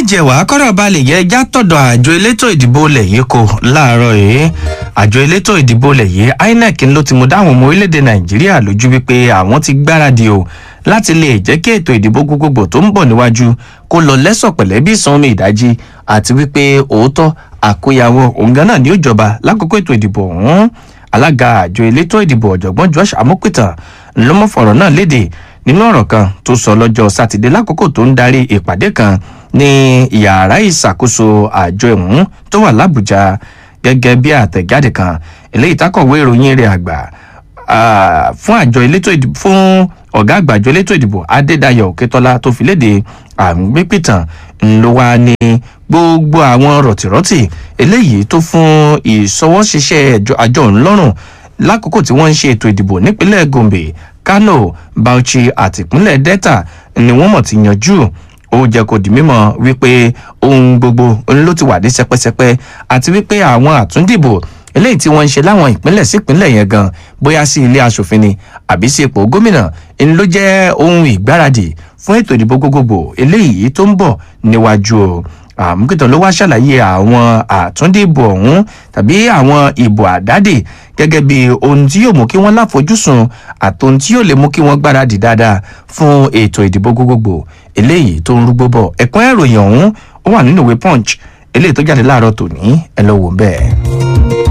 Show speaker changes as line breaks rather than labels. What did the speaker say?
jẹ́ wàá kọ́rọ̀ balẹ̀ yẹ já tọ̀dọ̀ àjọ elétò ìdìbò ilẹ̀ yìí kò láàárọ̀ yìí àjọ elétò ìdìbò ilẹ̀ yìí inec ló ti mú dáhùn ọmọ orílẹ̀-èdè nàìjíríà lójú wípé àwọn ti gbáradì o láti lè jẹ́ kí ètò ìdìbò gbogbogbò tó ń bọ̀ níwájú kó lọ lẹ́sọ̀ pẹ̀lẹ́ bí ìsanmi ìdájí àti wípé òótọ́ àkóyawọ́ òun gan náà ni ó jọba lákòókò ètò ìdìbò ọ̀hún alága àjọ elétò ìdìbò ọ̀jọ̀gbọ́n josh amokutan ló mọ̀ fọ̀rọ̀ náà léde nínú ọ̀rọ̀ kan tó sọ lọ́jọ́ sátidé lákòókò tó ń darí ìpàdé kan ní yàrá ìṣàkóso àjọ ìhún tó wà lábújá gẹ́gẹ́ bí àtẹ̀jáde kan eléyìí tákọ̀wé ìròyìn rẹ̀ àgbà fún àjọ elétò ìdìbò fún ọ̀gá àgbà àjọ elétò ìdìbò adédayọ̀ òkètọ́lá tó fi léde àgbépìtàn ńlọ wa ní gbogbo àwọn rọ̀tìrọ̀tì eléyìí tó fún ìṣọwọ́ṣiṣẹ́ àjọ ńlọ́rùn lákòókò tí wọ́n ń ṣe ètò ìdìbò nípínlẹ̀ gombe kano bauchi àti ìpínlẹ̀ delta ni wọ́n mọ̀ ti yanjú ó jẹ́ kó di mímọ́ wípé ohun gbogbo ló ti wà ní sẹpẹsẹpẹ àti wípé àwọn àtúndìbò eléyìí tí wọ́n ń ṣe láwọn ìpínlẹ̀ sípínlẹ̀ yẹn gan bóyá sí ilé asòfin ni àbí sí ipò gómìnà ń ló jẹ́ ohun ìgbáradì fún ètò ìdìbò gbogbogbò eléyìí tó ń bọ̀ níwájú o àmúkìtàn ló wá ṣàlàyé àwọn àtúndìbò ọ̀hún tàbí àwọn ìbò àdádì gẹ́gẹ́ bí ohun tí yóò mú kí wọ́n láfojúsùn àti ohun tí yóò lè mú kí wọ́n gbáradì dáadáa fún ètò ìdìbò gbogbogbò eléyìí tó ń rúgbó bọ̀ ẹ̀kún ìròyìn ọ̀hún ó wà nínú ìwé punch eléyìí tó jáde láàárọ̀ tòní ẹ lọ wò bẹ́ẹ̀.